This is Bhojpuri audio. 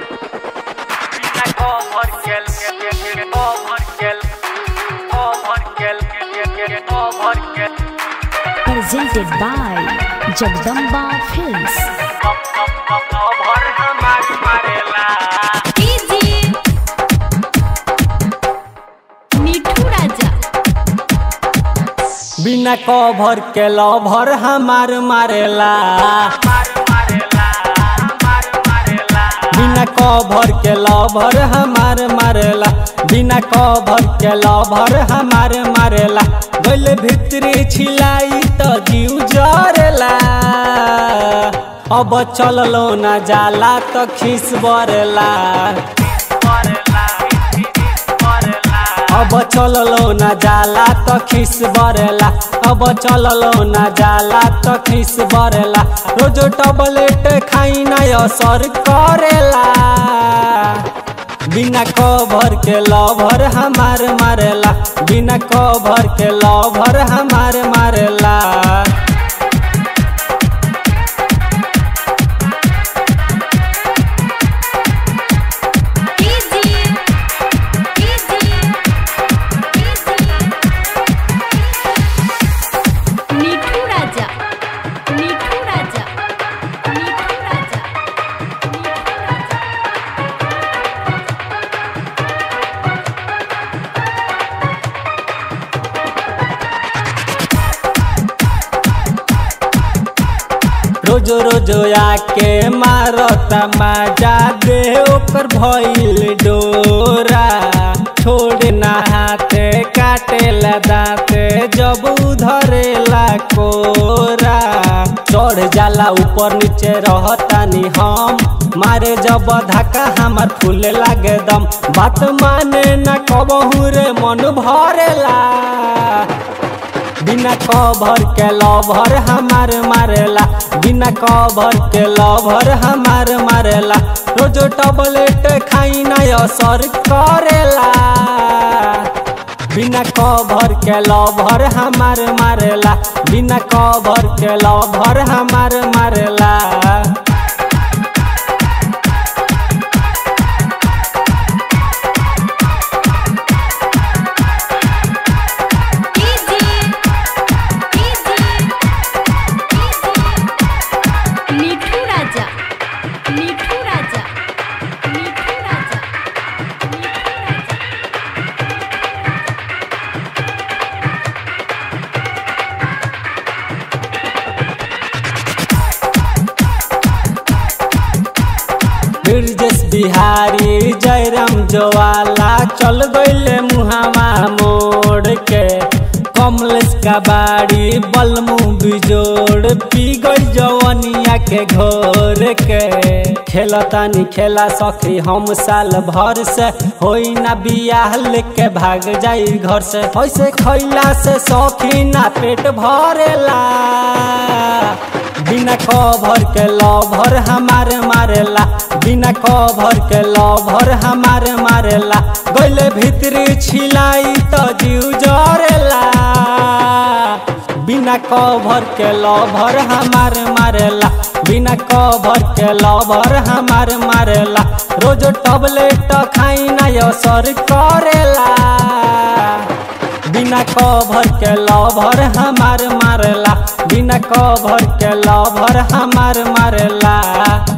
presented by Jagdamba Films. मिठू राजा बिना कवर के लभर हमार मारेला बिना कवर के लभर हमार मारेला बिना कवर के लभर हमार मारेला गल भितरी छिलाई तो जीव जरेला अब चललो न जाला तो खिस बरेला अब चललो न जाला तो खिस बरेला अब चललो न जाला तो खिस बरेला रोज टबलेट खाई ना असर करेला बिना कवर के लभर हमार मारेला बिना कवर के लभर हमार मारेला मिठू राजा मिठू राजा मिठू राजा मिठू राजा रोज रोज आके मारता मजा दे ओकर भइल डोरा छोड़ ना हाथे काटेला दाँते जब उधरेला कोरा चढ़ जाला ऊपर नीचे रहतानी हम मारे जब धक्का हमार फूले लागे दम बात माने ना कबहू रे मन भरेला बिना कवर के लभर हमार मारेला बिना कवर के लभर हमार मारेला रोज टबलेट खाई ना असर करेला बिना कवर के लभर हमार मारेला बिना कवर के लभर हमार मारेला मिठू राजा मिठू राजा मिठू राजा मिठू राजा ब्रजेश बिहारी जयराम जोवाला चल गईले मुहावा मोड़ के कमलेश का बाड़ी बलमू बिजोड़ पी गई जवनिया के घोर के खेलतानी खेला सखी हम साल भर से होई ना बियाह लेके भाग जाई घर से ऐसे खैला से सखी ना पेट भरेला बिना कवर के लभर हमार मारेला बिना कवर के लभर हमार मारेला गले भीतरी छिलाई तो जीव जरेला बिना कवर के लभर हमार मारेला बिना कवर के लभर हमार मारेला रोज टबलेट खाई ना असर करेला बिना कवर के लभर हमार मारेला बिना कवर के लभर हमार मारेला